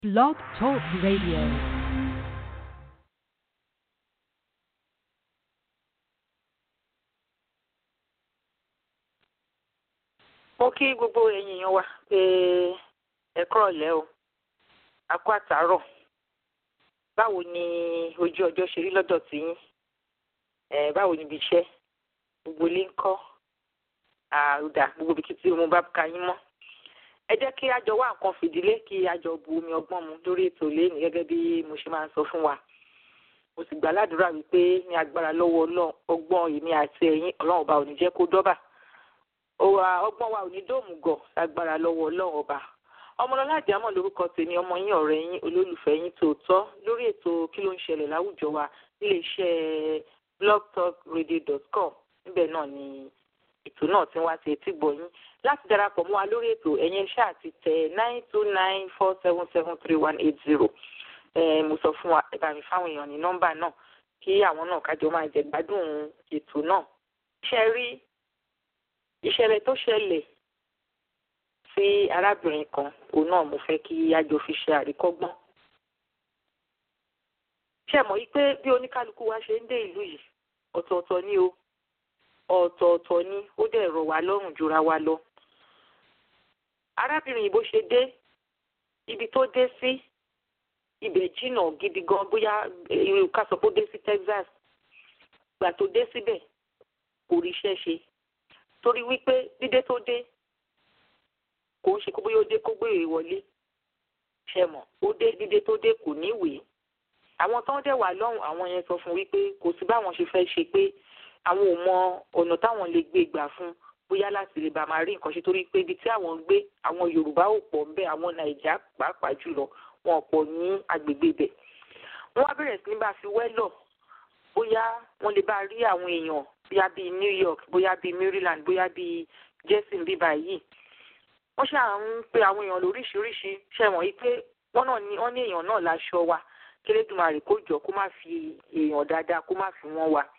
Blog Talk Radio. mo kí gbogbo ẹ̀yin èèyàn wa pé ẹ kúrọ̀lẹ́ o a kú àtàárọ̀ báwo ni ojú ọjọ́ ṣe rí lọ́dọ̀ tí yín ẹ báwo ni ibi iṣẹ́ gbogbo ilé ń kọ́ àrùdà gbogbo ibi tí mo bá ka yín mọ́ ẹ jẹ́ kí a jọ wá nǹkan fìdílé kí a jọ bu omi ọgbọ́n mu lórí ètò lẹ́nu gẹ́gẹ́ bí mo ṣe máa ń sọ fún wa mo sì gbà ládùúrà wípé ní agbára lọ́wọ́ Ọlọ́run ọgbọ́n èmi àti ẹ̀yin Ọlọ́run ọba ò ní jẹ́ kó dọ́bà ọgbọ́n wa ò ní dóòmù gọ̀ lágbára lọ́wọ́ Ọlọ́run ọba ọmọlọ́lá àjàmọ̀ lórúkọ tèmi ọmọ yín ọ̀rẹ́ yín olólùfẹ́ yín tòótọ́ lórí ètò kí ló ń ṣẹlẹ̀ láwùjọ wa níléeṣẹ́ blogtalkradio.com níbẹ̀ náà ni ètò náà ti ń wá sí etí gbọ̀yìn láti darapọ̀ mọ́ wa lórí ètò ẹ̀yẹn ṣáà àti tẹ nine two nine four seven seven three one eight zero mo sọ fún wa ẹ bá mi fáwọn èèyàn ní nọ́mbà náà kí àwọn náà kájọ máa jẹ gbádùn ètò náà ṣe rí ìṣẹ̀lẹ̀ tó ṣẹlẹ̀ sí arábìnrin kan òun náà mo fẹ́ kí àjọ fi ṣe àríkọ́gbọ́n ṣe mọ̀ yí pé bí oníkálukú wa ṣe ń dé ìlú yìí ọ̀tọ̀ọ̀tọ̀ ni o ọ̀tọ̀ọ̀tọ̀ ni ó dẹ̀ rọ̀ wá lọ́rùn jura wa lọ. arábìnrin yìí bó ṣe dé ibi tó dé sí ibẹ̀ jìnnà gidi gan bóyá irú ká sọ pé ó dé sí Texas gbà tó dé síbẹ̀ kò ríṣẹ́ ṣe torí wípé dídé tó dé kò ń ṣe kó bóyá ó dé kó gbèrè wọlé ṣe mọ̀ ó dé dídé tó dé kò níwèé àwọn tó ń dẹ̀ wà lọ́hùn àwọn yẹn sọ fún wípé kò sí báwọn ṣe fẹ́ ṣe pé àwọn ò mọ ọ̀nà táwọn lè gbé gbà fún bóyá láti lè bá máa rí nǹkan ṣe torí pé ibi tí àwọn ń gbé àwọn Yorùbá ò pọ̀ ńbẹ̀ àwọn Nàìjíríà pàápàá jùlọ wọn ò pọ̀ ní agbègbè ibẹ̀. wọ́n wá bẹ̀rẹ̀ sí ní bá fi wẹ́lọ̀ bóyá wọ́n lè bá rí àwọn èèyàn bóyá bíi New York bóyá bíi Maryland bóyá bíi Jersey bíbá yìí. wọ́n ṣáà ń pe àwọn èèyàn lóríṣiríṣi ṣe wọ̀n yí pé wọ́n náà ní wọ́n ní èèyàn náà láṣọ wa kélédùmarè kó jọ kó má fi èèyàn dáadáa kó má fi wọ́n wa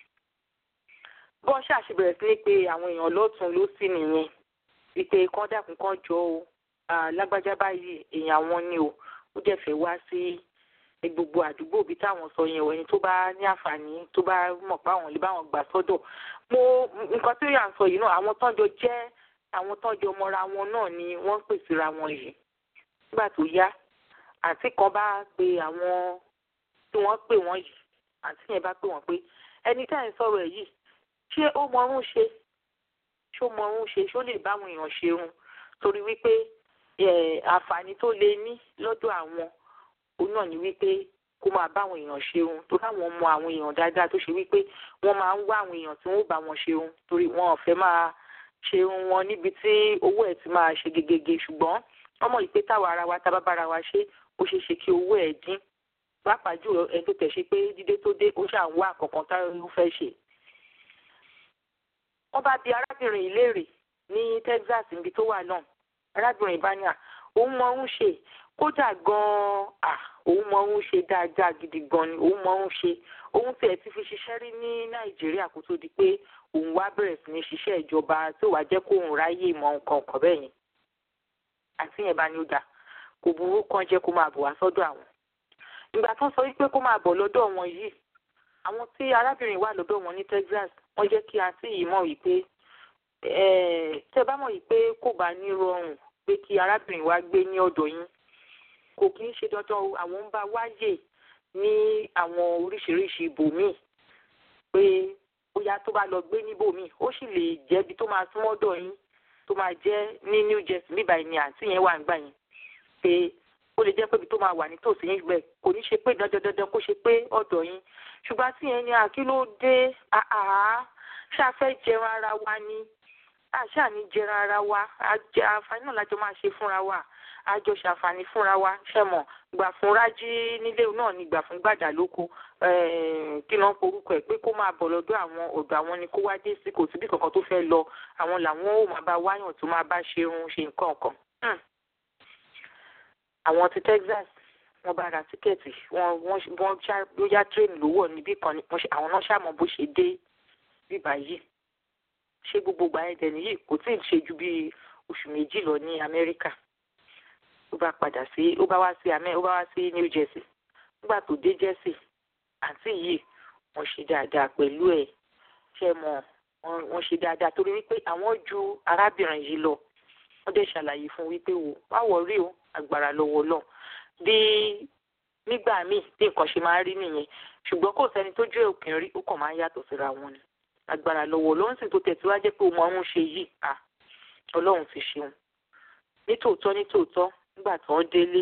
bọ́n ṣàṣì bẹ̀rẹ̀ sí ní pé àwọn èèyàn lọ́tún lósì nìyẹn wípé kán dákun kán jọ o lágbájá báyìí èèyàn wọn ni o ó dẹ̀ fẹ́ wá sí gbogbo àdúgbò bíi táwọn sọ yẹn ẹni tó bá ní àǹfààní tó bá mọ̀ pé àwọn lè bá wọn gbà sọ́dọ̀ mo nǹkan tí yà ń sọ yìí náà àwọn tọ́jọ jẹ́ àwọn tọ́jọ mọ́ra wọn náà ni wọ́n ń pèsè ra wọn yìí nígbà tó yá àǹtí kan bá pe àwọn tí wọ́n pè wọ́n yìí àǹtí yẹn bá pè wọ́n pé ẹni tá à ń sọ̀rọ̀ ẹ̀ yìí ṣé ó mọrún ṣe ṣó mọrún ṣe ṣó lè báwọn èèyàn ṣerun torí wípé àǹfààní tó lè ní lọ́dọ̀ àwọn òun náà ni wípé kó máa báwọn èèyàn ṣerun torí àwọn mọ àwọn èèyàn dáadáa tó ṣe wípé wọ́n máa ń wá àwọn èèyàn tí wọ́n bá wọn ṣerun torí wọn ò fẹ́ máa ṣerun wọn níbi tí owó ẹ̀ ti máa ṣe gegege ṣùgbọ́n ọmọ yìí pé táwa ara wa tábà bára wa ṣe ó ṣeé ṣe kí owó ẹ̀ dín pàápàá jùlọ ẹni tó tẹ̀ ṣe pé dídé tó dé ó ṣà ń wá àkọ́kàn táwọn ló fẹ́ ṣe wọ́n bá bi arábìnrin yìí léèrè ní Texas níbi tó wà náà arábìnrin bá ní à òun mọ òun ṣe kódà gan-an à òun mọ òun ṣe dáadáa gidi gan ni òun mọ òun ṣe òun tiẹ̀ ti fi ṣiṣẹ́ rí ní Nàìjíríà kó tó di pé òun wá bẹ̀rẹ̀ sí ní ṣiṣẹ́ ìjọba tó wàá jẹ́ kó òun ráyè mọ nǹkan ọ̀kan bẹ́ẹ̀ yẹn àti yẹn bá ní ó dà kò burú kan jẹ́ kó máa bọ̀ wá sọ́dọ̀ àwọn ìgbà tó sọ wípé kó máa bọ̀ lọ́dọ̀ wọn yìí àwọn tí arábìnrin wà lọ́dọ̀ wọn ní Texas wọ́n jẹ́ kí àǹtí yìí mọ̀ wípé tẹ́ bá mọ̀ wípé kò bá ní rọrùn pé kí arábìnrin wa gbé ní ọ̀dọ̀ yín kò kí ń ṣe dandan àwọn ń bá wáyè ní àwọn oríṣiríṣi ibòmíì pé bóyá tó bá lọ gbé níbòmíì ó sì lè jẹ́ ibi tó máa súnmọ́ ọ̀dọ̀ yín tó máa jẹ́ ní New Jersey bíbá ni àǹtí yẹn wà ń gbà yẹn pé ó lè jẹ́ pé ibi tó máa wà nítòsí yín gbẹ kò ní ṣe pé dandan dandan kó ṣe pé ọ̀dọ̀ yín ṣùgbọ́n tí yẹn ni àkílódé àá ṣáfẹ́ jẹran ara wa ni àṣà ní jẹran ara wa àǹfààní náà lájọ máa ṣe fúnra wa àjọ ṣàǹfààní fúnra wa ṣẹ̀mọ̀ gbà fún rájí nílé náà ni gbà fún gbàdà lóko kí ló ń porúkọ ẹ̀ pé kó máa bọ̀ lọ́dọ̀ àwọn ọ̀dọ̀ àwọn ni kó wá dé sí kò síbi kankan tó fẹ́ lọ àwọn làwọn ò máa bá wáyàn tó máa bá ṣerun ṣe nǹkan kan àwọn ti Texas wọ́n bá ra tíkẹ́ẹ̀tì wọ́n wọ́n wọ́n ṣá bóyá tírèènì ló wọ̀ níbí kan àwọn náà ṣàmọ̀ bó ṣe dé bíbá yìí ṣé gbogbo ìgbà yẹn dẹ̀ nìyí kò tí ì ṣe ju bíi oṣù méjì lọ ní Amẹ́ríkà ó bá padà sí ó bá wá sí amẹ́ ó bá wá sí New Jersey nígbà tó dé Jersey àǹtí yìí wọ́n ṣe dáadáa pẹ̀lú ẹ̀ ṣe mọ̀ wọ́n ṣe dáadáa torí wípé àwọn ju arábìnrin yìí lọ wọ́n dẹ̀ ṣàlàyé fún wípé wò má wọrí o agbára lọ́wọ́ lọ bí nígbà míì bí nǹkan ṣe máa ń rí nìyẹn ṣùgbọ́n kò sẹ́ni tó jẹ́ òkè rí ó kàn máa ń yàtọ̀ síra wọn ni agbára lọ́wọ́ ló ń sìn tó tẹ̀síwájú pé òun ọ̀hún ṣe yìí à ọlọ́run ti ṣeun nítòótọ́ nítòótọ́ nígbà tí wọ́n délé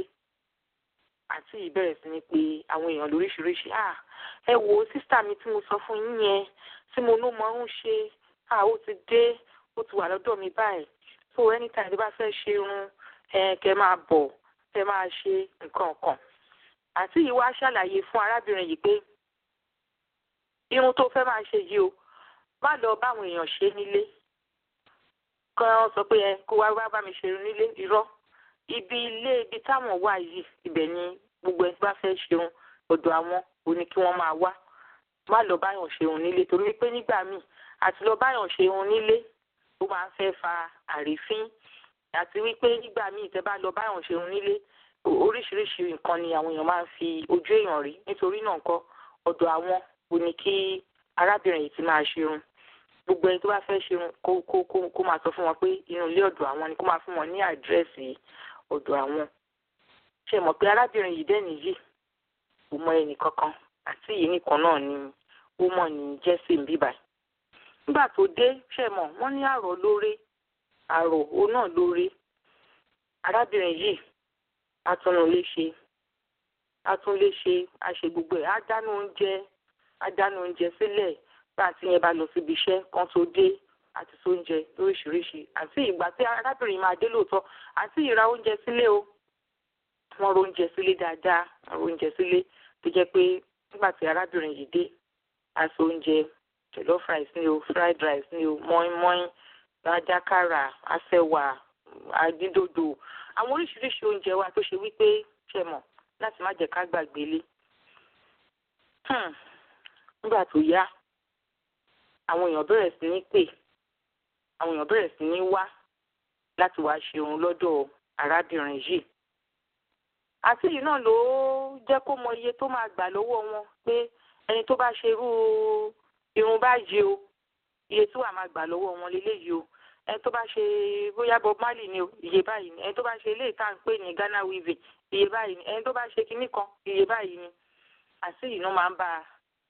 àti ìbẹ̀rẹ̀ sí ni pé àwọn èèyàn lóríṣiríṣi à ẹ wo sísítà mi tí mo sọ fún yín yẹn tí mo ní mo ń ṣe à ó ti dé ó ti wà lọ́dọ̀ mi báyìí so anytime tí bá fẹ́ ṣe irun ẹ kẹ máa bọ̀ kẹ máa ṣe nǹkan kan àti yìí wá ṣàlàyé fún arábìnrin yìí pé irun tó fẹ́ máa ṣe yìí o má lọ báwọn èèyàn ṣe nílé kan sọ pé ẹ kó wá wá bá mi ṣe irun nílé irọ́ ibi ilé ibi táwọn wà yìí ibẹ̀ ni gbogbo ẹni bá fẹ́ ṣeun ọ̀dọ̀ àwọn ò ní kí wọ́n máa wá má lọ báyàn ṣeun nílé torí wípé nígbà míì àti lọ báyàn ṣeun nílé ó máa ń fẹ́ fa àrífín àti wípé nígbà míì tẹ́ bá lọ báyàn ṣeun nílé oríṣiríṣi nǹkan ni àwọn èèyàn máa ń fi ojú èèyàn rí nítorí náà nǹkan ọ̀dọ̀ àwọn ò ní kí arábìnrin yìí ti máa ṣerun gbogbo ẹni tó bá fẹ́ ṣerun kó kó kó kó máa sọ fún wọn pé inú ilé ọ̀dọ̀ àwọn ni kó máa fún wọn ní àdírẹ́sì ọ̀dọ̀ àwọn ṣe mọ̀ pé arábìnrin yìí dẹ́ni yìí kò mọ ẹnì kankan àti yìí nìkan náà ni ó mọ̀ ní jẹ́sì ń bíbà nígbà tó dé ṣe mọ̀ wọ́n ní àrò lóore àrò ó náà lóore arábìnrin yìí atúnléṣe atúnléṣe àṣe gbogbo ẹ̀ á dáná oúnjẹ á dáná oúnjẹ sílẹ̀ bá àti yẹn bá lọ síbi iṣẹ́ kan tó dé àti sóúnjẹ lóríṣiríṣi àti ìgbà tí arábìnrin máa dé lóòótọ́ àti ìra oúnjẹ sílé o wọ́n ro oúnjẹ sílé dáadáa wọ́n ro oúnjẹ sílé tó jẹ́ pé nígbà tí arábìnrin yìí dé aṣọ oúnjẹ jollof rice ni o fried rice ni o mọ́ínmọ́ín adákàrà àṣẹwà àdídòdò àwọn oríṣiríṣi oúnjẹ wa tó ṣe wípé ṣe mọ̀ láti má jẹ́ ká gbàgbé lé nígbà tó yá àwọn èèyàn bẹ̀rẹ̀ sí ní pè àwọn èèyàn bẹ̀rẹ̀ sí ní wá láti wá ṣe òun lọ́dọ̀ arábìnrin yìí àti yìí náà ló jẹ́ kó mọ iye tó máa gbà lọ́wọ́ wọn pé ẹni tó bá ṣe irú irun báyìí o iye tí wàá máa gbà lọ́wọ́ wọn leléyìí o ẹni tó bá ṣe bóyá Bob Marley ni o iye báyìí ni ẹni tó bá ṣe eléyìí tá à ń pè ní Ghana weaving iye báyìí ni ẹni tó bá ṣe kinní kan iye báyìí ni àti yìí náà máa ń bá a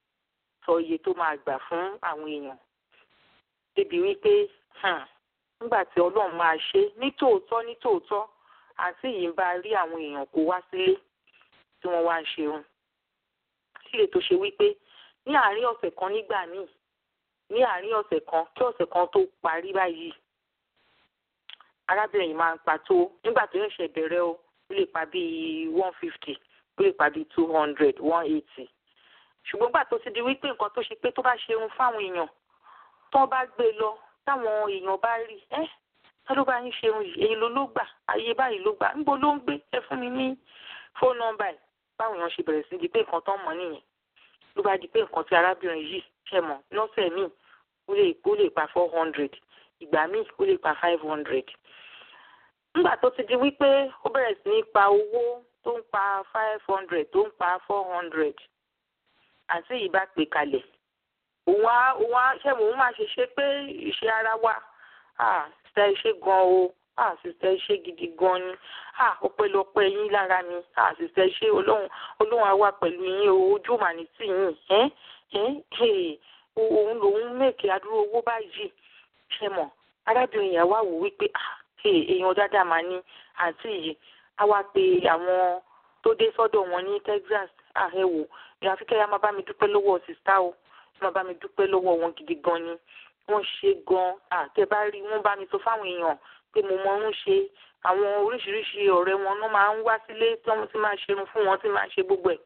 sọ iye tó máa gbà fún àwọn èèyàn débi wípé nígbà tí ọlọ́run máa ṣe nítòótọ́ nítòótọ́ àti yìí ń bá rí àwọn èèyàn kó wá sílé tí wọ́n wá ń ṣeun sílé tó ṣe wípé ní àárín ọ̀sẹ̀ kan nígbà míì ní àárín ọ̀sẹ̀ kan kí ọ̀sẹ̀ kan tó parí báyìí arábìnrin yìí máa ń pa tó nígbà tó ṣẹ̀ṣẹ̀ bẹ̀rẹ̀ o ó lè pa bíi one fifty ó lè pa bíi two hundred one eighty ṣùgbọ́n gbà tó ti di wípé nǹkan tó ṣe pé tó bá ṣerun fáwọn èèyàn tó bá gbé lọ táwọn èèyàn bá rí ẹ tá ló bá yín ṣerun yìí èyí ló ló gbà ayé báyìí ló gbà níbo ló ń gbé ẹ fún mi ní fóònù nọ́mbà ẹ báwọn èèyàn ṣe bẹ̀rẹ̀ sí di pé nǹkan tó mọ̀ nìyẹn ló bá di pé nǹkan tí arábìnrin yìí ṣe mọ̀ lọ́sẹ̀ míì ó lè ó lè pa four hundred ìgbà míì ó lè pa five hundred nígbà tó ti di wípé ó bẹ̀rẹ̀ sí ní pa owó tó ń pa five hundred tó ń pa four hundred àti yìí bá pè kalẹ̀ òun á òun á ṣe òun máa ṣe ṣe pé ìṣe ara wa ah sista iṣẹ́ gan o ah sista iṣẹ́ gidi gan ni ah ọpẹ́lọpẹ́ yín lára mi ah sista iṣẹ́ ọlọ́run ọlọ́run á wà pẹ̀lú yín o ojú mà ní tì yín ẹ́ ẹ́ òun lòun mèkè adúrú owó báyìí ṣe mọ̀ arábìnrin yẹn wá wò wípé ah èèyàn dáadáa máa ní àǹtí yìí á wá pe àwọn tó dé sọ́dọ̀ wọn ní Texas ah ẹ wò ìyàfi kẹ́yà máa bá mi dúpẹ́ lọ́wọ́ sista o máa bá mi dúpẹ́ lọ́wọ́ wọn gidi gan ni wọ́n ṣe gan àtẹ bá rí wọ́n bá mi sọ fáwọn èèyàn pé mo mọ ń ṣe àwọn oríṣiríṣi ọ̀rẹ́ wọn náà máa ń wá sílé tí wọ́n ti máa ṣerun fún wọn tí máa ṣe gbogbo ẹ̀.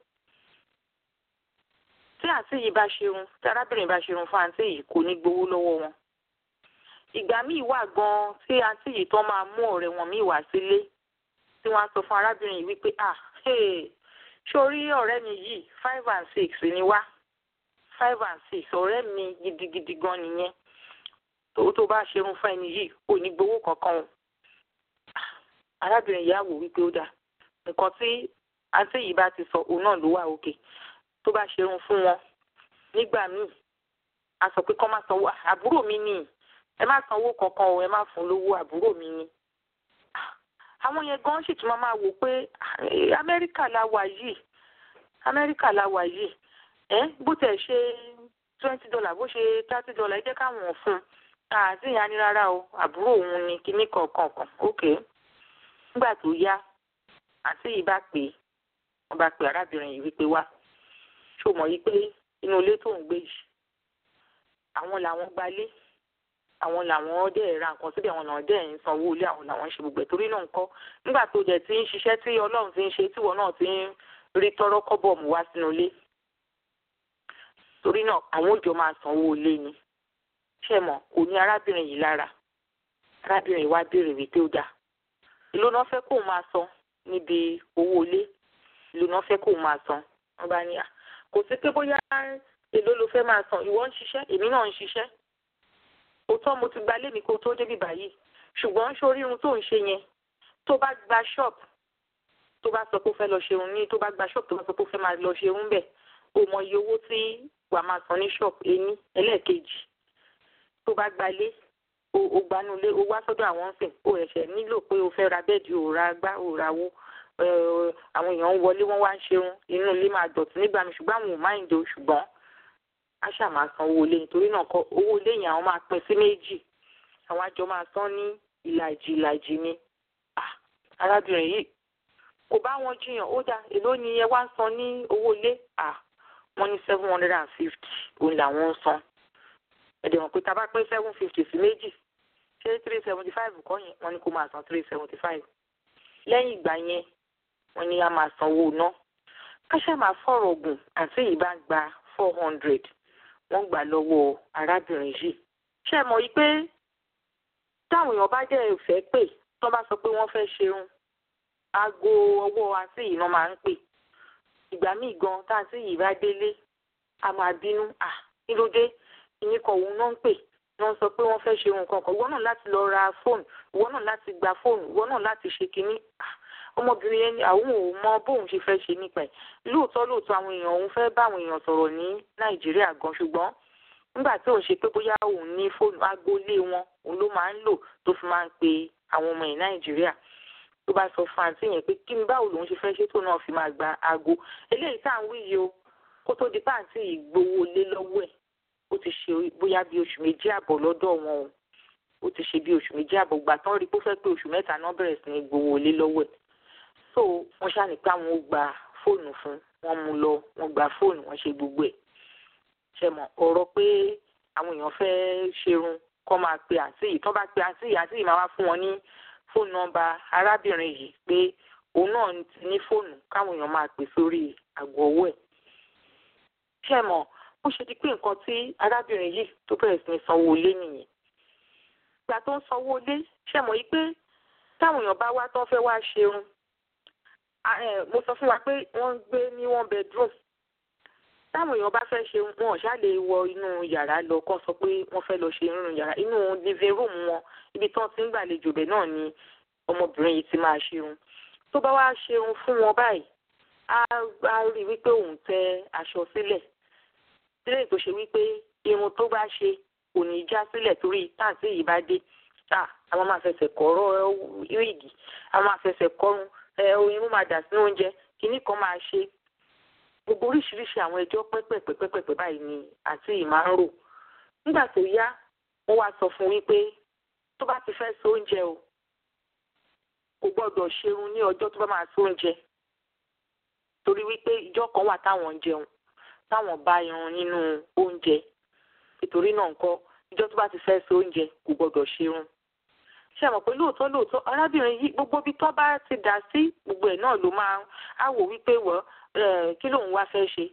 tí àǹtí yìí bá ṣerun tí arábìnrin bá ṣerun fún àǹtí yìí kò ní gbowó lọ́wọ́ wọn. ìgbà míì wà gan tí àǹtí yìí tán máa mú ọ̀rẹ́ wọn míì wá sílé tí wọ́n á sọ fún arábìnrin yìí wípé ah hey, sórí ọ̀rẹ́ mi yìí five and six ni wá five and six ọ̀rẹ́ mi gidigidi gan nìyẹn tó tó bá ṣerun fún ẹni yìí ò ní gbowó kankan o arábìnrin yìí á wò wípé ó dáa nǹkan tí àǹtí yìí bá ti sọ òun náà ló wà òkè tó bá ṣerun fún wọn nígbà míì a sọ pé kọ́ má sanwó àbúrò mi ni ẹ má sanwó kankan o ẹ má fún lówó àbúrò mi ni àwọn yẹn gan sì tún máa wò pé amẹ́ríkà la wà yìí amẹ́ríkà la wà yìí ẹ bó tẹ̀ ṣe twenty dollar bó ṣe thirty dollar ẹ jẹ́ káwọn fún un àti ìyá ni rárá o àbúrò òun ni kinní kankan kan ok nígbà tó yá àti yìí bá pè é wọ́n bá pè arábìnrin yìí wípé wá ṣó mọ̀ yìí pé inú ilé tó ń gbé yìí àwọn làwọn gbalé àwọn làwọn dẹ̀ ra nǹkan síbẹ̀ àwọn làwọn dẹ̀ ń sanwó ilé àwọn làwọn ń ṣe gbogbo ẹ̀ torí náà nǹkan nígbà tó dẹ̀ ti ń ṣiṣẹ́ tí ọlọ́run ti ń ṣe tíwọ́ náà ti ń rí tọ́rọ́ kọ́bọ̀ mú wá sínú ilé torí náà àwọn òjò máa sanwó ilé ni ṣe mọ̀ kò ní arábìnrin yìí lára arábìnrin yìí wá béèrè wípé ó dáa èló náà fẹ́ kóun máa san níbi owó ilé èló náà fẹ́ kóun máa san wọ́n bá ní à kò sí pé bóyá èló ló fẹ́ máa san ìwọ ń ṣiṣẹ́ èmi náà ń ṣiṣẹ́ òótọ́ mo ti gba lémi kó tó débi báyìí ṣùgbọ́n sórí irun tó ń ṣe yẹn tó bá gba ṣọ́ọ̀bù tó bá sọ pé ó fẹ́ lọ ṣerun ní tó bá gba ṣọ́ọ̀bù tó bá sọ pé ó fẹ́ máa lọ ṣerun bẹ̀ ó mọ iye owó tí wàá máa san ní ṣọ́ọ̀bù ení ẹlẹ́ẹ̀kejì tó bá gbalé o gbanulé o wá sọ́dọ̀ àwọn sìn o ẹ̀ṣẹ̀ nílò pé o fẹ́ ra bẹ́ẹ̀dì o ra gbá o ra wó àwọn èèyàn ń wọlé wọ́n wá ń ṣerun inú ilé máa dọ̀tí nígbà mi ṣùgbọ́n àwọn ò máa ń do ṣùgbọ́n a ṣáà máa san owó ilé nítorí náà kọ owó ilé yẹn àwọn máa pín sí méjì àwọn àjọ máa san ní ìlàjì ìlàjì ni arábìnrin yìí kò bá wọn jiyàn ó dá èló ni ẹ wá ń san ní owó ilé wọ́n ní seven hundred and fifty òun làwọn ń san ẹ̀dẹ̀ wọn pé tá a bá pín seven fifty sí méjì ṣé three seventy five kọ́ yẹn wọ́n ní kó máa san three seventy five lẹ́yìn ìgbà yẹn wọ́n ní a máa sanwó ná káṣá máa fọ̀rọ̀ gùn àti ìbá gba four hundred wọ́n gbà lọ́wọ́ arábìnrin yìí ṣé ẹ mọ̀ yìí pé táwọn èèyàn bá jẹ́ ìfẹ́ pè tó bá sọ pé wọ́n fẹ́ ṣerun aago ọwọ́ àti yìí náà máa ń pè ìgbà míì gan tá àti yìí bá délé a máa bínú à kí ló dé ìyín kan òun náà ń pè wọ́n sọ pé wọ́n fẹ́ ṣe nǹkan kan ìwọ náà láti lọ ra fóònù ìwọ náà láti gba fóònù ìwọ náà láti ṣe kínní ọmọbìnrin yẹn ni àwọn ò mọ bóun ṣe fẹ́ ṣe nípa ẹ̀ lóòótọ́ lóòótọ́ àwọn èèyàn òun fẹ́ bá àwọn èèyàn sọ̀rọ̀ ní nàìjíríà gan ṣùgbọ́n nígbà tí òun ṣe pé bóyá òun ní fóònù agboolé wọn òun ló máa ń lò tó fi máa ń pe àwọn ọmọ ẹ̀ nàìjíríà tó bá sọ fún àǹtí yẹn pé kí ni báwo lòun ṣe fẹ́ ṣe tó náà fi máa gba aago eléyìí tá à ń wí yìí o kó tó di pàǹtí yìí gbowó lé lọ́wọ́ ẹ̀ ó ti ṣe bóyá bí oṣù méjì àbọ̀ lọ́dọ̀ wọn o ó ti ṣe bí oṣù méjì àbọ̀ gbà tán rí pé ó fẹ́ pé oṣù mẹ́ta náà bẹ̀rẹ̀ sí ní gbowó lé lọ́wọ́ ẹ̀ so wọ́n ṣáà ní pé àwọn ó gba fóònù fún wọ́n mú lọ wọ́n gba fóònù wọ́n ṣe gbogbo ẹ̀ ṣe mọ̀ ọ̀rọ̀ pé àwọn èèyàn fẹ́ ṣerun kọ́ máa pe àǹtí yìí tán bá pe àǹtí yìí àǹtí yìí máa wá fún wọn ní fóònù nọ́mbà arábìnrin yìí pé òun náà ti ní fóònù káwọn èèyàn máa pè sórí àgọ́ ọwọ́ ẹ̀ ṣe mọ̀ ó ṣe di pé nǹkan tí arábìnrin yìí tó bẹ̀rẹ̀ sí ní sanwó ilé nìyẹn ìgbà tó ń sanwó ilé ṣe mọ̀ yìí pé táwọn èèyàn bá wá tán fẹ́ wá ṣerun mo sọ fún wa pé wọ́n ń gbé ní one bedroom táwọn èèyàn bá fẹ́ ṣe wọn ṣá lè wọ inú yàrá lọ kán sọ pé wọ́n fẹ́ lọ ṣe nínú yàrá inú living room wọn ibi tán ti ń gbàlejò bẹ̀ náà ni ọmọbìnrin yìí ti máa ṣerun tó bá wá ṣerun fún wọn báyìí á rí wípé òun tẹ aṣọ sílẹ̀ sílẹ̀ tó ṣe wípé irun tó bá ṣe kò ní já sílẹ̀ torí táǹtì yìí bá dé àwọn máa fẹsẹ̀ kọ́rọ́ wíìgì àwọn máa fẹsẹ̀ kọ́run irun máa dà sínú oúnjẹ kinní kan máa ṣe gbogbo oríṣiríṣi àwọn ẹjọ́ pẹ́pẹ́pẹ́pẹ́pẹ́ báyìí ni àti ìmá ń rò nígbà tó yá wọ́n wá sọ fún wípé tó bá ti fẹ́ so oúnjẹ o kò gbọ́dọ̀ ṣerun ní ọjọ́ tó bá máa so oúnjẹ torí wípé ìjọ kan wà táwọn ń jẹun táwọn bá irun nínú oúnjẹ nítorí náà nǹkan ìjọ tó bá ti fẹ́ so oúnjẹ kò gbọ́dọ̀ ṣerun ṣe mọ̀ pé lóòótọ́ lóòótọ́ arábìnrin yìí gbogbo ibi tó bá ti dà sí gbogbo ẹ̀ náà ló máa á wò wípé wọ́ kí lòun wá fẹ́ ṣe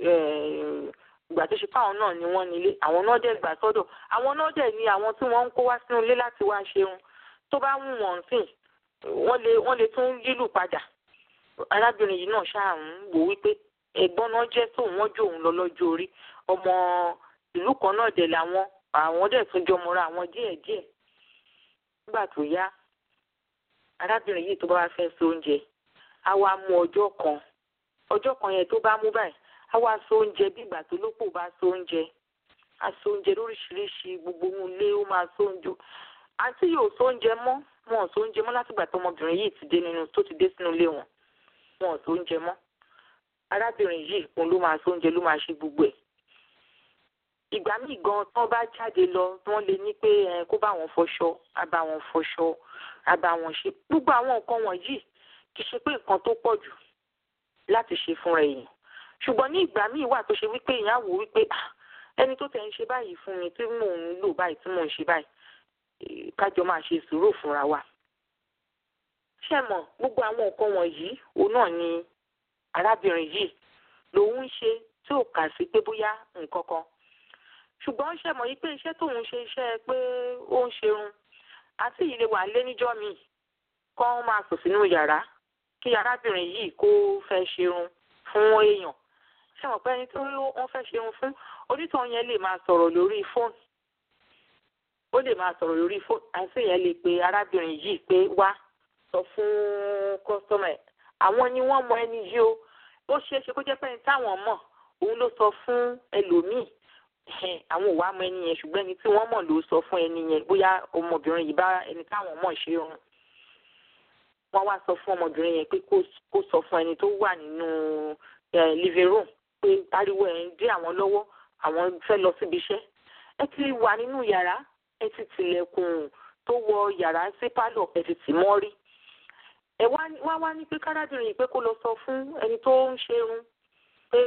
ìgbà tó ṣe fáwọn náà ni wọ́n nílé àwọn náà dẹ̀ gbà sọ́dọ̀ àwọn náà dẹ̀ ní àwọn tí wọ́n ń kó wá sínú ilé láti wá ṣeun tó bá wù wọ́n sìn wọ́n lè wọ́n lè tún lílù padà arábìnrin yìí náà ṣáà ń wò wípé ẹ̀gbọ́n náà jẹ́ tóun wọ́n jò òun lọ lọ́jọ́ orí ọmọ ìlú kan náà dẹ̀ làwọn àwọn dẹ̀ tún jọmọra àwọn díẹ̀díẹ̀ nígbà tó yá arábìnrin yìí tó bá wá fẹ́ so oúnjẹ á wá mú ọjọ́ kan ọjọ́ kan yẹn tó bá mú báyìí á wá so oúnjẹ bí ìgbà tó lópò bá so oúnjẹ á so oúnjẹ lóríṣiríṣi gbogbo ohun ilé ó máa so oúnjẹ àǹtí yóò so oúnjẹ mọ́ wọn ò so oúnjẹ mọ́ látìgbà tó ọmọbìnrin yìí ti dé nínú tó ti dé sínú ilé wọn wọn ò so oúnjẹ mọ́ arábìnrin yìí òun ló máa so oúnjẹ ló máa ṣe gbogbo ẹ̀ ìgbà míì gan tí wọ́n bá jáde lọ wọ́n lè ní pé ẹ kó bá wọn fọṣọ á bá wọn fọṣọ á bá wọn ṣe gbogbo àwọn nǹkan wọ̀nyí kì í ṣe pé nǹkan tó pọ̀ jù láti ṣe fúnra èèyàn ṣùgbọ́n ní ìgbà míì wà tó ṣe wípé èèyàn wò wípé ẹni tó tẹ̀ ń ṣe báyìí fún mi tí mò ń lò báyìí tí mò ń ṣe báyìí kájọ máa ṣe sùúrù fúnra wa ṣé mọ̀ gbogbo àwọn nǹkan wọ̀nyí òun náà ni arábìnrin yìí lòun ń ṣe tí ò kà sí pé bóyá nǹkan kan ṣùgbọ́n ṣe mọ̀ yí pé iṣẹ́ tóun ṣe iṣẹ́ pé ó ń ṣerun àti yìí lè wà lé níjọ́ mi kọ́ máa sùn sínú yàrá kí arábìnrin yìí kó fẹ́ ṣerun fún èèyàn ṣe mọ̀ pé ẹni tó wọ́n fẹ́ ṣerun fún onítàn yẹn lè máa sọ̀rọ̀ lórí fóònù ó lè máa sọ̀rọ̀ lórí fóònù àti yẹn lè pe arábìnrin yìí pé wá sọ fún kọ́sọ́mà ẹ̀ àwọn ni wọ́n mọ ẹni yìí o ó ṣeé ṣe kó jẹ́ pé ẹni táwọn mọ̀ òun ló sọ fún ẹlòmíì àwọn ò wá mọ ẹni yẹn ṣùgbọ́n ẹni tí wọ́n mọ̀ ló sọ fún ẹni yẹn bóyá ọmọbìnrin yìí bá ẹni táwọn mọ̀ ṣe rún wọ́n wá sọ fún ọmọbìnrin yẹn pé kó sọ fún ẹni tó wà nínú living room pé ariwo ẹ̀ ń dé àwọn lọ́wọ́ àwọn fẹ́ lọ síbi iṣẹ́ ẹ ti wà nínú yàrá ẹ ti tilẹ̀kùn tó wọ yàrá sí pálọ̀ ẹ ti tì mọ́ rí ẹ wá wá ní pé kárábìnrin yìí pé kó lọ sọ fún ẹni tó ń ṣerun pé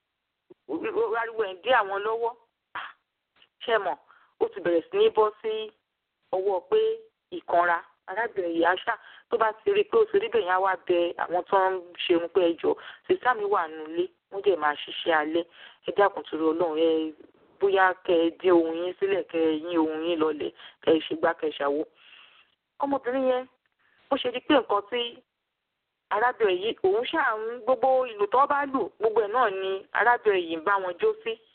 ariwo ẹ̀ ń dé àwọn lọ́wọ́ ṣe mọ̀ ó ti bẹ̀rẹ̀ sí ní bọ́ sí ọwọ́ pé ìkanra arábìnrin yìí aṣá tó bá ti rí i pé ó ti rí bẹ̀yẹn á wá bẹ àwọn tó ń ṣerun pé ẹjọ́ sísá mi wà nílé wọ́n dẹ̀ máa ṣiṣẹ́ alẹ́ ẹ dákun torí ọlọ́run ẹ bóyá kẹ ẹ dín ohun yín sílẹ̀ kẹ ẹ yín ohun yín lọlẹ̀ kẹ ẹ ṣe gbá kẹ ẹ ṣàwó. ọmọbìnrin yẹn ó ṣe di pé nǹkan tí arábìnrin yìí òun ṣáà ń gbogbo ìlú tó bá lù gbogbo ẹ̀ náà ni arábìnrin yìí ń bá wọn jó sí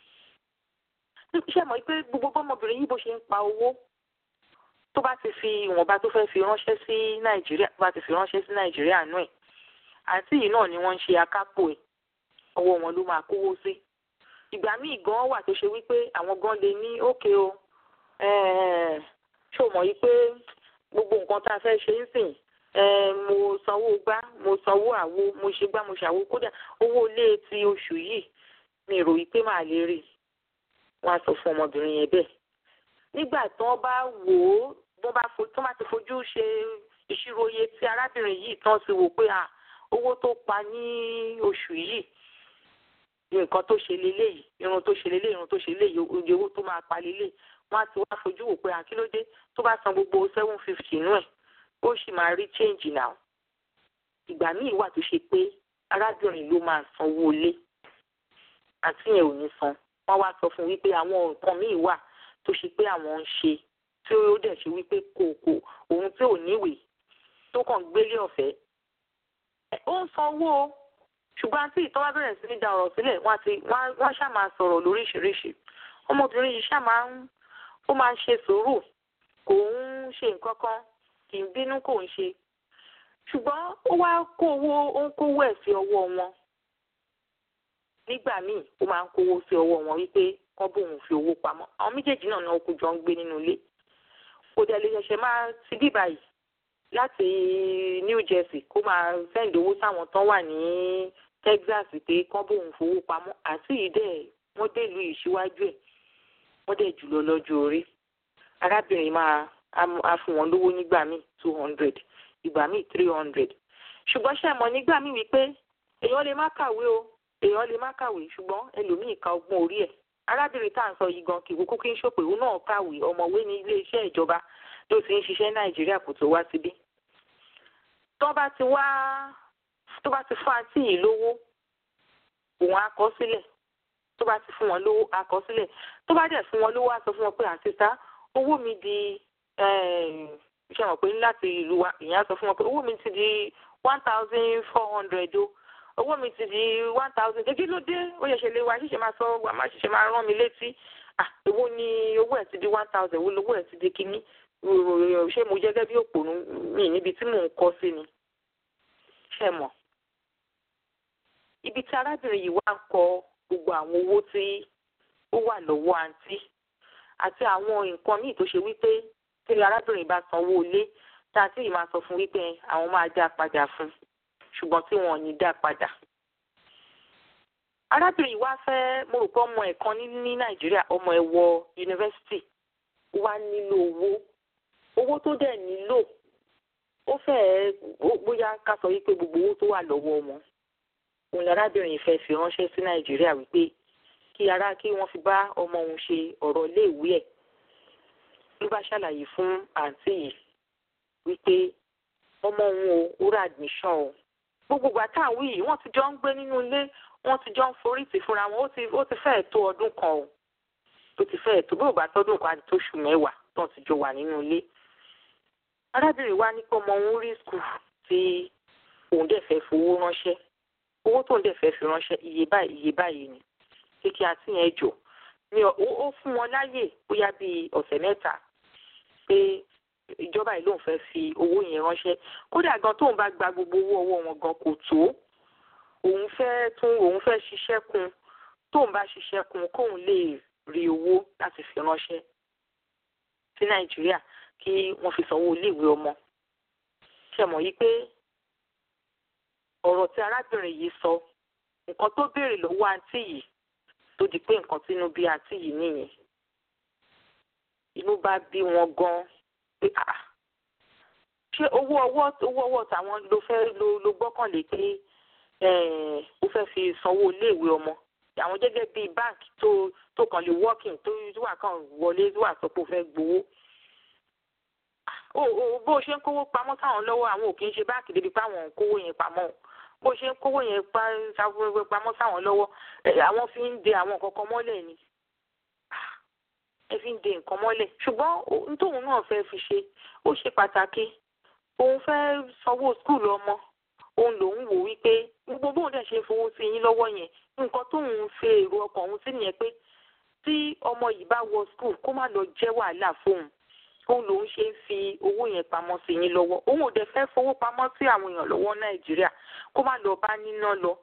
ṣe mọ̀ pé gbogbo bọ́mọbìnrin yìí bó ṣe ń pa owó tó bá ti fi ìwọ̀nba tó fẹ́ fi ránṣẹ́ sí nàìjíríà tó bá ti fi ránṣẹ́ sí nàìjíríà nù ẹ̀ àǹtí yìí náà ni wọ́n ń ṣe akápò ẹ̀ ọwọ́ wọn ló máa kówó sí ìgbà míì gan wà tó ṣe wípé àwọn gan lè ní òkè o ṣó mọ̀ yìí pé gbogbo nǹkan tá a fẹ́ ṣe ń sìn mo sanwó gbá mo sanwó àwo mo ṣe gbá mo ṣàwo kódà owó ilé ti oṣù yìí mi rò yìí pé màá lè rí i wọ́n á sọ fún ọmọbìnrin yẹn bẹ́ẹ̀ nígbà tí wọ́n bá wò ó wọ́n bá fo tí wọ́n bá ti fojú ṣe ìṣirò iye tí arábìnrin yìí tán ti wò pé owó tó pa ní oṣù yìí nǹkan tó ṣe leléyìí irun tó ṣe leléyìí irun tó ṣe leléyìí oye owó tó máa pa leléyìí wọ́n á ti wá fojú wò pé àkílódé tó bá san gbogbo seven fifty nú ẹ̀ ó sì máa rí change now ìgbà míì wà tó ṣe pé arábìnrin ló máa sanwó ilé àti yẹn ò ní san wọ́n wá sọ fún wípé àwọn nǹkan míì wà tó ṣe pé àwọn ń ṣe tí ó dẹ̀ ṣe wípé kò kò òun tí ò níwèé tó kàn gbélé ọ̀fẹ́ ó ń sanwó ṣùgbọ́n àti ìtọ́wá bẹ̀rẹ̀ sí ní da ọ̀rọ̀ sílẹ̀ wọ́n ti wọ́n ṣá máa sọ̀rọ̀ lóríṣiríṣi ọmọbìnrin yìí ṣá máa ń ó máa ń ṣe sùúrù kò ń ṣe nǹkan kan kì í bínú kò ń ṣe ṣùgbọ́n ó wá kó owó ó ń kówó ẹ̀ sí ọwọ́ wọn nígbà míì ó máa ń kówó sí ọwọ́ wọn wípé kán bóun fi owó pamọ́ àwọn méjèèjì náà náà kó jọ ń gbé nínú ilé kò dẹ̀ lè ṣẹ̀ṣẹ̀ máa ti bí báyìí láti New Jersey kó máa sẹ́ǹdì owó sáwọn tán wà ní Texas pé kán bóun fowó pamọ́ àti ìdẹ́ wọ́n dé ìlú yìí síwájú ẹ̀ wọ́n dẹ̀ jùlọ lọ́jọ́ orí arábìnrin máa á fún wọn lówó nígbà míì two hundred ìgbà míì three hundred ṣùgbọ́n ṣe mọ̀ nígbà míì wípé èèyàn lè má kàwé o èèyàn lè má kàwé ṣùgbọ́n ẹlòmíì ka ọgbọ́n orí ẹ̀ arábìnrin tá à ń sọ yìí gan kì í kúkú kí n ṣòpè òun náà kàwé ọmọwé ní iléeṣẹ́ ìjọba tó ti ń ṣiṣẹ́ nàìjíríà kò tó wá síbí tó bá ti wá tó bá ti fún àǹtí yìí lówó òun á kọ sílẹ̀ tó bá ti fún wọn lówó á kọ sílẹ̀ tó bá dẹ̀ fún wọn lówó á sọ fún wọn pé àtìsá owó mi di ṣe mọ̀ pé láti ìlú wa ìyẹn á sọ fún wọn pé owó mi ti di one thousand four hundred o owó mi ti di one thousand kí ló dé ó yẹ ṣe lé wa ṣíṣe máa sọ wà má ṣiṣẹ́ máa rán mi létí ah èwo ni owó ẹ̀ ti di one thousand èwo lowó ẹ̀ ti di kínní ṣé mo jẹ́ gẹ́gẹ́ bí òpònú mi níbi tí mò ń kọ́ sí ni ṣe mọ̀ ibi tí arábìnrin yìí wá ń kọ gbogbo àwọn owó tí ó wà lọ́wọ́ àǹtí àti àwọn nǹkan míì tó ṣe wípé tí arábìnrin bá sanwó ilé tí àǹtí yìí máa sọ fún wípé àwọn máa dá padà fún ṣùgbọ́n tí wọn ò ní dá padà. arábìnrin yìí wá fẹ́ mo rò pé ọmọ ẹ̀ kan ní nàìjíríà ọmọ ẹ̀ wọ yunifásitì wá nílò owó owó tó dẹ̀ nílò ó fẹ́ẹ́ bóyá ká sọ wípé gbogbo owó tó wà lọ́wọ́ wọn òun arábìnrin yìí fẹ́ fi ránṣẹ́ sí nàìjíríà wípé kí ara kí wọ́n fi bá ọmọ òun ṣe ọ̀rọ̀ iléèwé ẹ̀ ló bá ṣàlàyé fún àǹtí yìí wípé ọmọ òun o ó rà admission o gbogbo ìgbà tá à ń wí yìí wọ́n ti jọ ń gbé nínú ilé wọ́n ti jọ ń forí tì fúnra wọn ó ti ó ti fẹ́ẹ̀ tó ọdún kan o ó ti fẹ́ẹ̀ tó bí ò bá tọ́dún kan àti tóṣù mẹ́wàá tó ti jọ wà nínú ilé arábìnrin wa ní pé ọmọ òun rí skul tí òun dẹ̀ fẹ́ fowó ránṣẹ́ owó tóun dẹ̀ fẹ́ fi ránṣẹ́ iye báyìí iye báyìí ni kékeré àti yẹn jò ní ó fún wọn láyè bóyá bíi ọ̀sẹ̀ mẹ́ta pé ìjọba yìí lòun fẹ́ fi owó yẹn ránṣẹ́ kódà gan tóun bá gba gbogbo owó ọwọ́ wọn gan kò tó òun fẹ́ tún òun fẹ́ ṣiṣẹ́ kun tóun bá ṣiṣẹ́ kun kóun lè rí owó láti fi ránṣẹ́ sí nàìjíríà kí wọ́n fi sanwó iléèwé ọmọ ṣe mọ̀ yìí pé ọ̀rọ̀ tí arábìnrin yìí sọ nǹkan tó béèrè lọ́wọ́ àǹtí yìí tó di pé nǹkan tínú bí àǹtí yìí nìyẹn inú bá bí wọn gan pé ah ṣé owó ọwọ́ owó ọwọ́ tàwọn ló fẹ́ ló ló gbọ́kànlé pé ó fẹ́ fi sanwó iléèwé ọmọ àwọn gẹ́gẹ́ bíi báǹkì tó tó kàn lè working tó wà kàn wọlé wà sọ pé ó fẹ́ gbowó bó ṣe ń kówó pamọ́ sáwọn lọ́wọ́ àwọn ò kì í ṣe báǹkì débi pé àwọn ń kówó yẹn pamọ́ bó ṣe ń kówó yẹn pamọ́ sáwọn lọ́wọ́ àwọn fi ń de àwọn kankan mọ́lẹ̀ ni ẹ fi ń de nǹkan mọ́lẹ̀ ṣùgbọ́n nítòun náà fẹ́ fi ṣe ó ṣe pàtàkì òun fẹ́ sanwó skul ọmọ òun lòun wò wípé gbogbo bóun dẹ̀ ṣe fowó sí yín lọ́wọ́ yẹn nǹkan tóun ṣe èrò ọkàn òun sí nìyẹn pé tí ọmọ yìí bá wọ skul kó má lọ jẹ́ wàhálà fóun òun lòun ṣe ń fi owó yẹn pamọ́ sí yín lọ́wọ́ òun ò dẹ̀ fẹ́ fowó pamọ́ sí àwọn èèyàn lọ́wọ́ nàìjíríà kó má lọ bá níná lọ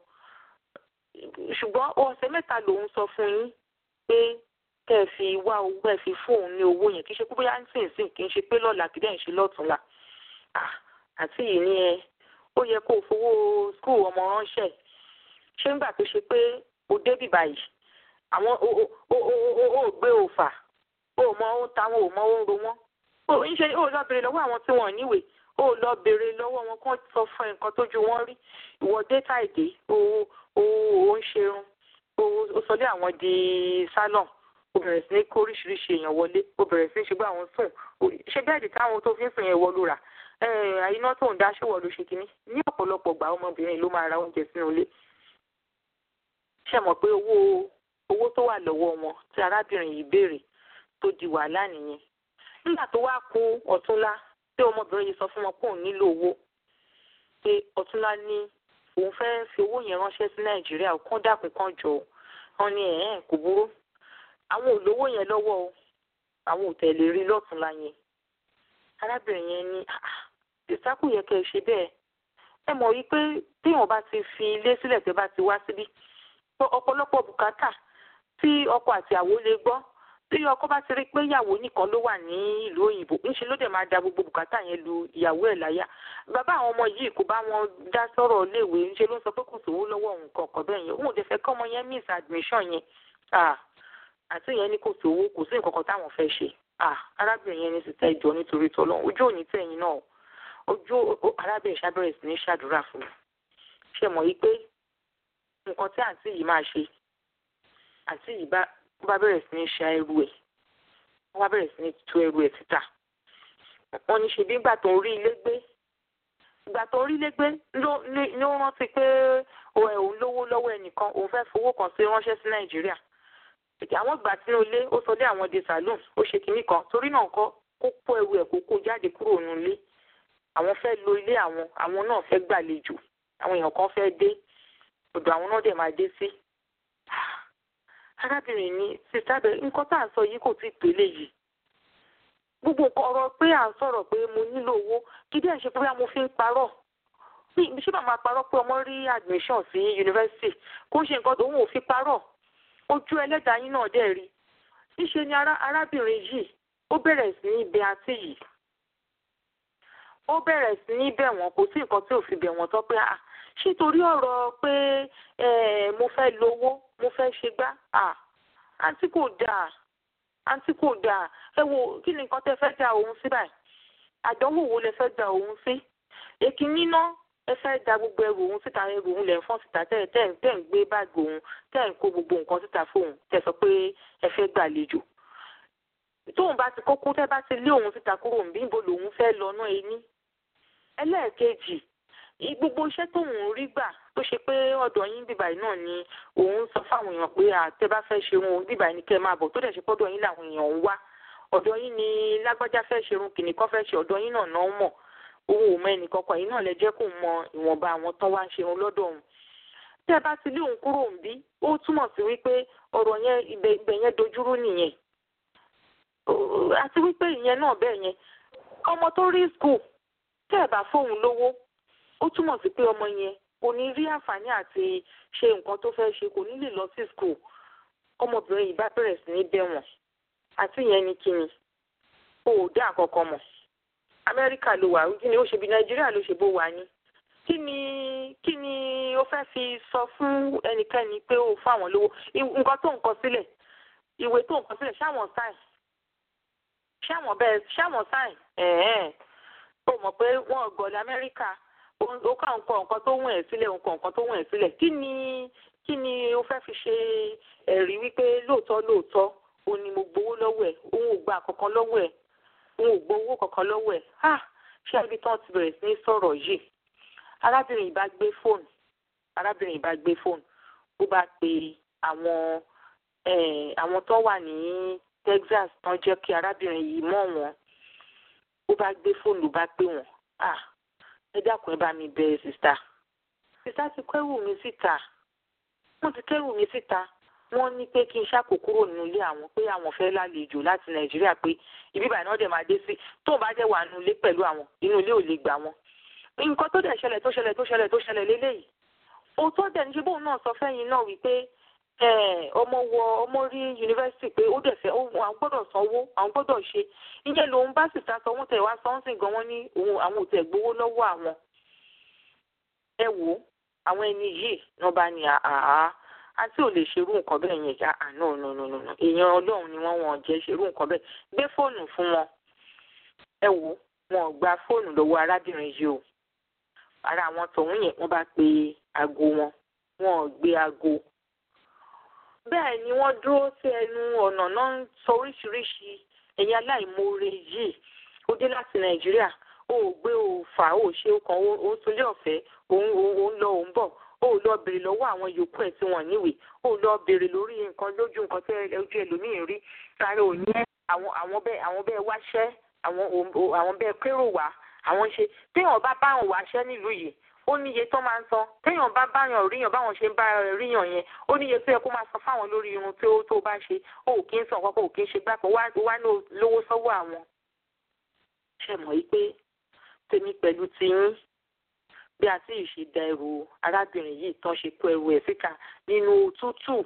ṣùgbọ́n ọ̀sẹ̀ mẹ́ta lòun sọ fún yín pé kẹ́ ẹ fi wá owó ẹ fi fún òun ní owó yẹn kì í ṣe pé bóyá ń sìn sìn kì í ṣe pé lọ́la kì í dẹ̀ ń ṣe lọ́túnla àti yìí ni ẹ ó yẹ kó o fowó skul ọmọ ránṣẹ́ ṣé ńgbà tó ṣe pé o débì báyìí àwọn o gbé òfà o mọ ohun táwọn ò mọ ohun ro wọn o ń ṣe o lọ béèrè lọ́wọ́ àwọn tí wọ́n níwèé o lọ béèrè lọ́wọ́ wọn kán sọ fún ẹ nǹkan tójú wọn rí ìwọ data èdè o o o ń ṣerun o o sọlé àwọn di salon o bẹ̀rẹ̀ sí ní kó oríṣiríṣi èèyàn wọlé o bẹ̀rẹ̀ sí ní ṣe gbé àwọn sùn ṣe bẹ́ẹ̀dì táwọn tó fi ń sùn yẹn wọ ló rà àyínà tó ń dá ṣèwọ ló ṣe kínní ní ọ̀pọ̀lọpọ̀ gbà ọmọbìnrin ló máa ra oúnjẹ sínú ilé ṣe mọ̀ pé owó owó tó wà lọ́wọ́ wọn tí arábìnrin yìí béèrè tó di wàhálà nìyẹn nígbà tó wá kú ọ̀túnlá tí ọmọbìnrin yìí sọ fún wọn pé òun nílò owó pé ọ̀túnlá ní òun fẹ́ fi owó yẹn ránṣẹ́ sí nàìjíríà kán dàpín kan jọ wọn ní ẹ̀ẹ́n kò burú àwọn olówó yẹn lọ́wọ́ o àwọn ò tẹ̀lé rí lọ́túnlá yẹn arábìnrin yẹn ní ìsákù yẹ kẹ́ ẹ ṣe bẹ́ẹ̀ ẹ mọ̀ wípé téèyàn bá ti fi ilé sílẹ̀ tẹ́ bá ti wá síbí ọ̀pọ̀lọpọ̀ bùkátà tí ọkọ àti àwo lè gbọ́ tí ọkọ bá ti rí pé ìyàwó nìkan ló wà ní ìlú òyìnbó ńṣe ló dẹ̀ máa da gbogbo bùkátà yẹn lu ìyàwó ẹ̀ láyà bàbá àwọn ọmọ yìí kò bá wọn dá sọ̀rọ̀ léèwé ńṣe ló ń sọ pé kò sówó lọ́wọ́ òun kọ̀ọ̀kan bẹ́ẹ̀ yẹn òun ò dẹ̀ fẹ́ kọ́ ọmọ yẹn miss admission yẹn àti yẹn ní kò sówó kò sí nǹkan kan táwọn fẹ́ ṣe arábìnrin yẹn ní sì tẹ́ ìjọ nítorí tọ́lọ́ ojú òní tẹ̀yìn náà ojú arábìnrin ṣàbẹ̀rẹ̀ sí ní ṣàdúrà fún mi ṣe mọ̀ yí pé nǹkan tí àǹtí yìí máa ṣe àǹtí yìí bá wọ́n bá bẹ̀rẹ̀ sí ní ṣa ẹrù ẹ̀ wọ́n bá bẹ̀rẹ̀ sí ní tú ẹrù ẹ̀ títà wọ́n ní ṣe bí ìgbà tó ń rí ilé gbé ìgbà tó ń rí ilé gbé ló rántí pé òun lówó lọ́wọ́ ẹnìkan òun fẹ́ fowó kan sí ránṣẹ́ sí nàìjíríà àwọn ìgbà sínú ilé ó sọ dé àwọn di saloon ó ṣe kinní kan torí náà kọ́ kó kó ẹrù ẹ̀ kó kó jáde kúrò nínú ilé àwọn fẹ́ lo ilé àwọn àwọn náà fẹ́ gbàlejò àwọn èèyàn kan fẹ́ dé ọ̀dọ̀ àwọn náà dẹ̀ máa dé sí arábìnrin ní sísá bẹ nǹkan tá à ń sọ yìí kò tí ì pélé yìí gbogbo nǹkan ọ̀rọ̀ pé à ń sọ̀rọ̀ pé mo nílò owó kí díẹ̀ ṣe pé bóyá mo fi ń parọ́ bí ṣé màmá parọ́ pé ọmọ rí admission sí yunifásitì kó ń ṣe nǹkan tó ń wò fi parọ́ ojú ẹlẹ́dàá yín náà dẹ̀ rí níṣe ni arábìnrin yìí ó bẹ̀rẹ̀ sí ní bẹ̀ àǹtí yìí ó bẹ̀rẹ̀ sí ní bẹ̀ wọ́n kò sí nǹkan tí ò fi bẹ̀ wọ́n tán pé à ṣé torí ọ̀rọ̀ pé mo fẹ́ lówó mo fẹ́ ṣe gbá à àǹtí kò dáa àǹtí kò dáa ẹ wo kí ni nǹkan tẹ́ fẹ́ da òun sí báyìí àdánwò wo lẹ fẹ́ da òun sí èkínní náà ẹ fẹ́ da gbogbo ẹrù òun síta ẹrù òun lẹ̀ ń fọ́n síta tẹ́ tẹ́ tẹ́ ń gbé báàgì òun tẹ́ ń kó gbogbo nǹkan síta fóun tẹ́ sọ pé ẹ fẹ́ gbàlejò tóun bá ti kókó tẹ́ bá ti lé òun síta kúrò níbí níbo lòun fẹ́ lọ́nà ẹni ẹlẹ́ẹ̀kejì gbogbo iṣẹ́ tóun rí gbà tó ṣe pé ọ̀dọ̀ yín bíbáyìí náà ni òun sọ fáwọn èèyàn pé àtẹ bá fẹ́ ṣe wọn bíbáyìí ni kẹ́ ẹ máa bọ̀ tó dẹ̀ ṣe pọ́dọ̀ yín làwọn èèyàn ń wá ọ̀dọ̀ yín ni lágbájá fẹ́ ṣerun kìnnìkan fẹ́ ṣe ọ̀dọ̀ yín náà náà mọ̀ òun ò mọ ẹnìkankan yìí náà lẹ jẹ́ kó mọ ìwọ̀nba àwọn tán wá ń ṣerun lọ́dọ̀ òun tẹ́ ẹ bá ti lé òun kúrò ń bí ó túmọ̀ sí wípé ọ̀rọ̀ yẹn ibẹ̀ ibẹ̀ yẹn dojúrú nìyẹn àti wípé ìyẹn náà bẹ́ẹ̀ yẹn ọmọ tó rí skul tẹ́ ẹ bá fóun lówó ó túmọ̀ sí pé ọmọ yẹn kò ní rí àǹfààní àti ṣe nǹkan tó fẹ́ ṣe kò ní lè lọ sí skul ọmọbìnrin yìí bá bẹ̀rẹ̀ sí ní bẹ̀ wọ́n àti ìyẹn ní kíni o ò dá àkọ́kọ́ mọ̀ amẹ́ríkà ló wà kí ni ó ṣe bí nàìjíríà ló ṣe bó wà ní kí ni kí ni ó fẹ́ fi sọ fún ẹnikẹ́ni pé ó fún àwọn lówó nǹkan tó ń kọ sílẹ̀ ìwé tó ń kọ sílẹ̀ ṣáwọn sáìn ṣáwọn bẹ́ẹ̀ ṣáwọn sáìn ẹ̀ẹ́n ó mọ̀ pé wọ́n gọ̀ọ́lẹ̀ amẹ́ríkà ó kà ń kọ nǹkan tó wọ̀n ẹ̀ sílẹ̀ ń kọ nǹkan tó wọ̀n ẹ̀ sílẹ̀ kí ni kí ni ó fẹ́ fi ṣe ẹ̀rí wípé lóòótọ́ lóòótọ́ ó ní mo gbowó lọ́wọ́ ẹ̀ òun ò gba kankan lọ́wọ́ ẹ̀ òun ò gbowó kankan lọ́wọ́ ẹ̀ ha ṣé ibi tán ti bẹ̀rẹ̀ sí ní sọ̀rọ̀ yìí arábìnrin yìí bá gbé fóònù arábìnrin yìí bá gbé fóònù ó bá pe àwọn àwọn tó wà ní Texas tán jẹ́ kí arábìnrin yìí mọ̀ wọ́n ó bá gbé fóònù bá pè wọ́n ah ẹ dákun ẹ bá mi bẹ̀ sista sista ti kẹ́rù mi síta wọ́n ti kẹ́rù mi síta wọ́n ní pé kí n ṣàkó kúrò nínú ilé àwọn pé àwọn fẹ́ lálejò láti nàìjíríà pé ibi ìbàdàn náà dẹ̀ máa dé sí tóun bá jẹ́ wà nínú ilé pẹ̀lú àwọn inú ilé ò lè gbà wọ́n. nǹkan tó dẹ̀ ṣẹlẹ̀ tó ṣẹlẹ̀ tó ṣẹlẹ̀ tó ṣẹlẹ̀ lélẹ́yìí òótọ́ dẹ̀ ní ṣe bóun náà sọ fẹ́yìn náà wípé ọmọ wọ ọmọ rí yunifásitì pé ó dẹ̀ fẹ́ àwọn gbọ́dọ̀ sanwó àwọn gbọ́dọ̀ ṣe ìyẹn lòun bá sì ta sọ wọ́n tẹ̀ wá sọ́nsìn gan wọ́n ní àwọn ò tẹ̀ gbowó lọ́wọ́ àwọn. ẹ wo àwọn ẹni yìí náà bá ní àá àti ò lè ṣerú nǹkan bẹ́ẹ̀ yẹn já àná nùnùnùnù èèyàn ọlọ́run ni wọ́n wọ́n jẹ́ ṣerú nǹkan bẹ́ẹ̀ gbé fóònù fún wọn ẹ wò wọn gba fóònù lọ́wọ́ arábìnrin yìí o ara àwọn tọ̀hún yẹn wọ́n bá pe aago wọn wọn ò gbé aago bẹ́ẹ̀ ni wọ́n dúró sí ẹnu ọ̀nà náà ń sọ oríṣiríṣi ẹ̀yin aláìmoore yìí ó dé láti nàìjíríà ó gbé ó fà ó ṣe ó kàn ó sunlé ọ̀fẹ́ òun lọ òun bọ̀ ó lọ béèrè lọ́wọ́ àwọn yòókù ẹ̀ tí wọ́n níwèé ó lọ béèrè lórí nǹkan lójú nǹkan tí ojú ẹlòmíín rí sáré ò ní àwọn àwọn bẹ́ẹ̀ àwọn bẹ́ẹ̀ wáṣẹ́ àwọn àwọn bẹ́ẹ̀ kérò wá àwọn ṣe téèyàn bá báwọn wáṣẹ́ nílùú yìí ó níye tó máa ń san téèyàn bá báyàn ríyàn báwọn ṣe ń bá ríyàn yẹn ó níye tó yẹ kó máa san fáwọn lórí irun tó tó bá ṣe ó kì í san kọ́kọ́ ò kì í ṣe gbàpọ̀ wá ní lówó sọ́wọ́ àwọn. ṣe mọ̀ yí pé tèmi pẹ̀lú tiyín bí a sì ṣe da ẹrù arábìnrin yìí tán ṣe kó ẹrù ẹ̀ síta nínú òtútù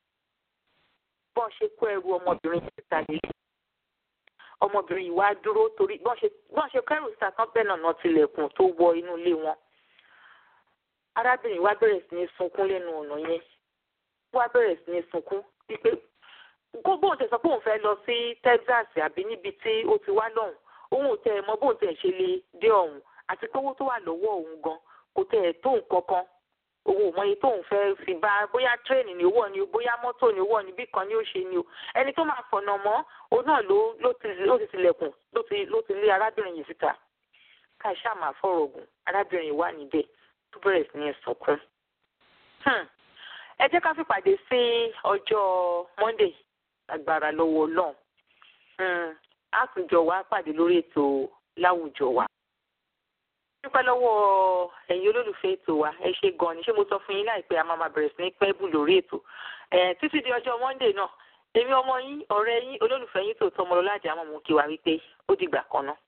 bọ́n ṣe kó ẹrù ọmọbìnrin yìí síta lélẹ̀ ọmọbìnrin yìí wá dúró torí bọ́n ṣe bọ́n ṣe kẹ́rù síta tán bẹ́ẹ̀ nànà tilẹ̀kùn tó wọ inú ilé wọn arábìnrin wá bẹ̀rẹ̀ sí ní sunkún lẹ́nu ọ̀nà yẹn wá bẹ̀rẹ̀ sí ní sunkún wípé kó bóun tẹ̀ sọ pé òun fẹ́ lọ sí Texas àbí níbi tí ó ti wá lọ́hùn òun ò tẹ̀ mọ̀ bóun tẹ̀ ṣe lè dé ọ̀hún àti pé owó tó wà lọ́wọ́ òun gan kò tẹ̀ ẹ̀ tó nǹkan kan owó mọye tóun fẹ́ fi bá bóyá tírèènì ni owó ni bóyá mọ́tò ni owó ni bí kan ni ó ṣe ni o ẹni tó máa fọ̀nà mọ́ òun náà ló ló ti ló ti tilẹ̀kùn ló ti ló ti lé arábìnrin yìí síta ká ṣáà máa fọ̀rọ̀ ògùn arábìnrin yìí wà níbẹ̀ tó bẹ̀rẹ̀ sí ní sunkún. ẹ jẹ́ ká fìpàdé sí ọjọ́ Monday agbára lọ́wọ́ Ọlọ́run á tún jọ wá pàdé lórí ètò láwùjọ wa dúpẹ́ lọ́wọ́ ẹ̀yin olólùfẹ́ ètò wa ẹ ṣe gan ni ṣé mo sọ fún yín láìpẹ́ a máa máa bẹ̀rẹ̀ sí ní pẹ́ bù lórí ètò títí di ọjọ́ Monday náà èmi ọmọ yín ọ̀rẹ́ yín olólùfẹ́ yín tòótọ́ ọmọlọ́lá àjàmọ̀ mú kí wa wípé ó dìgbà kan náà.